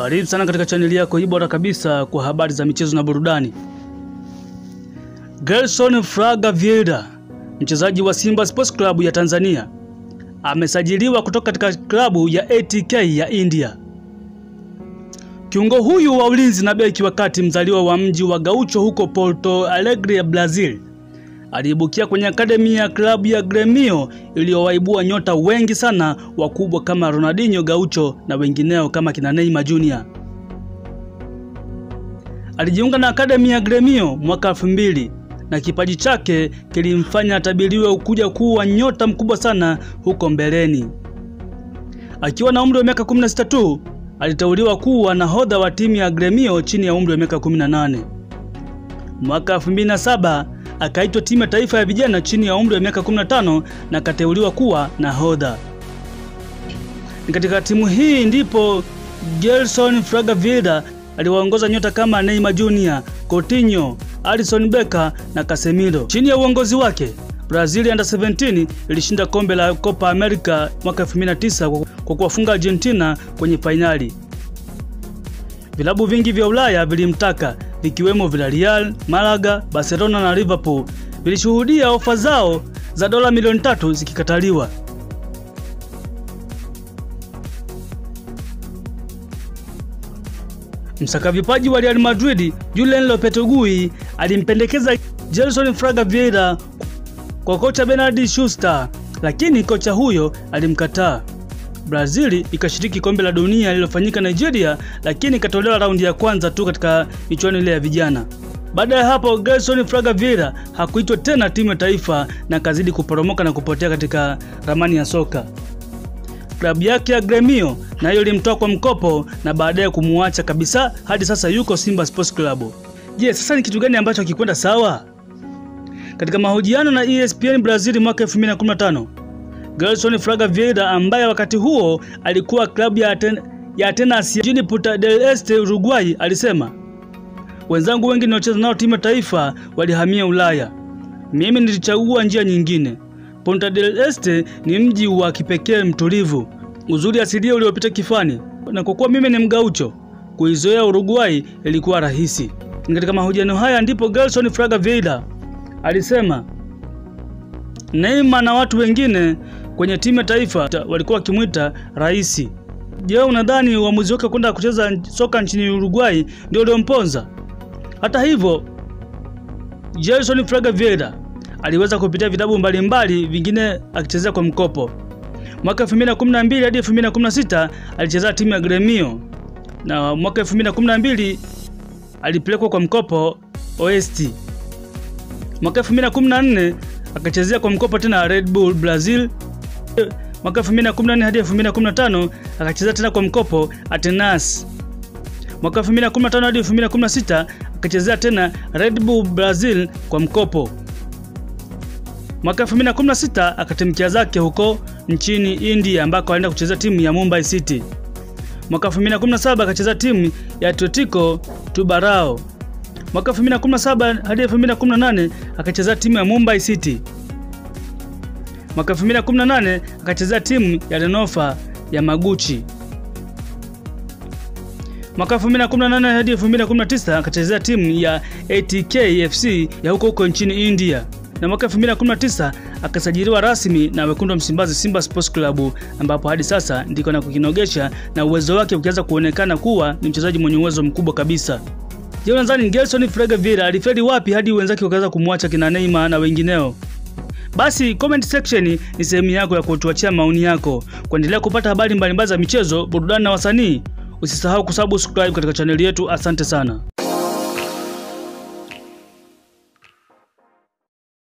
Karibu sana katika chaneli yako hii bora kabisa kwa habari za michezo na burudani. Gelson Fraga Vieira, mchezaji wa Simba Sports Club ya Tanzania, amesajiliwa kutoka katika klabu ya ATK ya India. Kiungo huyu wa ulinzi na beki wa kati mzaliwa wa mji wa Gaucho huko Porto Alegre ya Brazil aliibukia kwenye akademi ya klabu ya Gremio iliyowaibua nyota wengi sana wakubwa kama Ronaldinho Gaucho na wengineo kama kina Neymar Jr. Alijiunga na akademi ya Gremio mwaka elfu mbili na kipaji chake kilimfanya atabiriwe kuja kuwa nyota mkubwa sana huko mbeleni. Akiwa na umri wa miaka 16 tu aliteuliwa kuwa nahodha wa timu ya Gremio chini ya umri wa miaka 18. Mwaka 2007 akaitwa timu ya taifa ya vijana chini ya umri wa miaka 15 na akateuliwa kuwa nahodha. Ni katika timu hii ndipo Gelson Fraga Vieira aliwaongoza nyota kama Neymar Jr, Coutinho, Alisson Becker na Casemiro. Chini ya uongozi wake, Brazil Under 17 ilishinda kombe la Copa America mwaka 2009 kwa kuwafunga Argentina kwenye fainali. Vilabu vingi vya Ulaya vilimtaka vikiwemo Villarreal, Malaga, Barcelona na Liverpool vilishuhudia ofa zao za dola milioni tatu zikikataliwa. Msaka vipaji wa Real Madrid Julen Lopetegui alimpendekeza Gelson Fraga Vieira kwa kocha Bernard Schuster, lakini kocha huyo alimkataa. Brazil ikashiriki kombe la dunia lililofanyika Nigeria, lakini ikatolewa raundi ya kwanza tu katika michuano ile ya vijana. Baada ya hapo, Gelson Fraga Vieira hakuitwa tena timu ya taifa na kazidi kuporomoka na kupotea katika ramani ya soka. Klabu yake ya Gremio nayo ilimtoa kwa mkopo na baadaye kumuacha kabisa, hadi sasa yuko Simba Sports Club. Je, sasa ni kitu gani ambacho hakikwenda sawa? Katika mahojiano na ESPN Brazil mwaka 2015 Gelson Fraga Vieira ambaye wakati huo alikuwa klabu ya, Aten ya Atenas jijini Punta del Este Uruguay alisema, wenzangu wengi ninaocheza nao timu ya taifa walihamia Ulaya, mimi nilichagua njia nyingine. Punta del Este ni mji wa kipekee mtulivu, uzuri asilia uliopita kifani, na kwa kuwa mimi ni mgaucho, kuizoea Uruguay ilikuwa rahisi. Ni katika mahojiano haya ndipo Gelson Fraga Vieira alisema Neymar na watu wengine kwenye timu ya taifa walikuwa wakimwita rais. Je, unadhani uamuzi wake kwenda kucheza soka nchini Uruguay ndio uliomponza? Hata hivyo, Gelson Fraga Vieira aliweza kupitia vitabu mbalimbali, vingine akichezea kwa mkopo. Mwaka 2012 hadi 2016 alichezea timu ya Gremio na mwaka 2012 alipelekwa kwa mkopo Oeste. Mwaka 2014 akachezea kwa mkopo tena Red Bull Brazil. Mwaka 2014 hadi 2015 akachezea tena kwa mkopo Atenas. Mwaka 2015 hadi 2016 akachezea tena Red Bull Brazil kwa mkopo. Mwaka 2016 akatimkia zake huko nchini India ambako alienda kuchezea timu ya Mumbai City. Mwaka 2017 akachezea timu ya Atletico Tubarao. Mwaka 2017 hadi 2018 akachezea timu ya Mumbai City. Mwaka 2018 akachezea timu ya Renofa ya Maguchi. Mwaka 2018 hadi 2019 akachezea timu ya ATK FC ya huko huko nchini India. Na mwaka 2019 akasajiliwa rasmi na wekundu wa Msimbazi Simba Sports Club ambapo hadi sasa ndiko na kukinogesha na uwezo wake ukianza kuonekana kuwa ni mchezaji mwenye uwezo mkubwa kabisa. Je, unadhani Gelson Fraga Vieira alifeli wapi hadi wenzake wakaanza kumwacha kina Neymar na wengineo? Basi comment section ni sehemu yako ya kutuachia maoni yako. Kuendelea kupata habari mbalimbali za michezo, burudani na wasanii, usisahau kusubscribe katika chaneli yetu. Asante sana.